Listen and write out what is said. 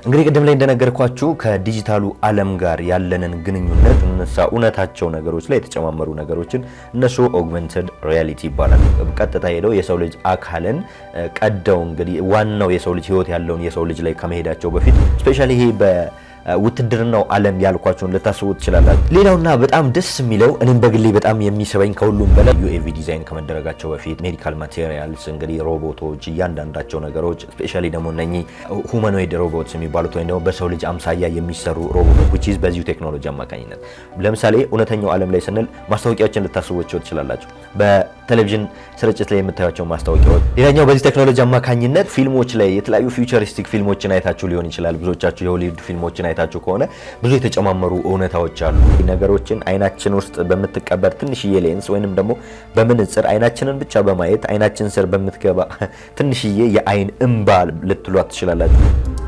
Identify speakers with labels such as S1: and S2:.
S1: እንግዲህ ቅድም ላይ እንደነገርኳችሁ ከዲጂታሉ ዓለም ጋር ያለንን ግንኙነት እነሳ እውነታቸው ነገሮች ላይ የተጨማመሩ ነገሮችን እነሱ ኦግመንትድ ሪያሊቲ ይባላል። ቀጥታ ሄደው የሰው ልጅ አካልን ቀደው እንግዲህ ዋናው የሰው ልጅ ህይወት ያለውን የሰው ልጅ ላይ ከመሄዳቸው በፊት ስፔሻሊ ይሄ ውትድርናው ዓለም ያልኳቸውን ልታስቡ ትችላላችሁ። ሌላውና በጣም ደስ የሚለው እኔም በግሌ በጣም የሚስበኝ ከሁሉም በላይ ዩኤቪ ዲዛይን ከመደረጋቸው በፊት ሜዲካል ማቴሪያልስ እንግዲህ ሮቦቶች፣ እያንዳንዳቸው ነገሮች ስፔሻሊ ደግሞ እነኚህ ሁመኖይድ ሮቦትስ የሚባሉት ወይም ደግሞ በሰው ልጅ አምሳያ የሚሰሩ ሮቦቶች ዊች ኢዝ በዚሁ ቴክኖሎጂ አማካኝነት ለምሳሌ እውነተኛው ዓለም ላይ ስንል ማስታወቂያዎችን ልታስቧቸው ትችላላችሁ። በቴሌቪዥን ስርጭት ላይ የምታዩቸው ማስታወቂያዎች። ሌላኛው በዚህ ቴክኖሎጂ አማካኝነት ፊልሞች ላይ የተለያዩ ፊውቸሪስቲክ ፊልሞችን አይታችሁ ሊሆን ይችላል። ብዙዎቻችሁ የሆሊውድ ፊልሞችን አይታችሁ ከሆነ ብዙ የተጨማመሩ እውነታዎች አሉ። ነገሮችን አይናችን ውስጥ በምትቀበር ትንሽዬ ሌንስ ወይንም ደግሞ በምንጽር አይናችንን ብቻ በማየት አይናችን ስር በምትገባ ትንሽዬ የአይን እምባ ልትሏት ትችላላችሁ።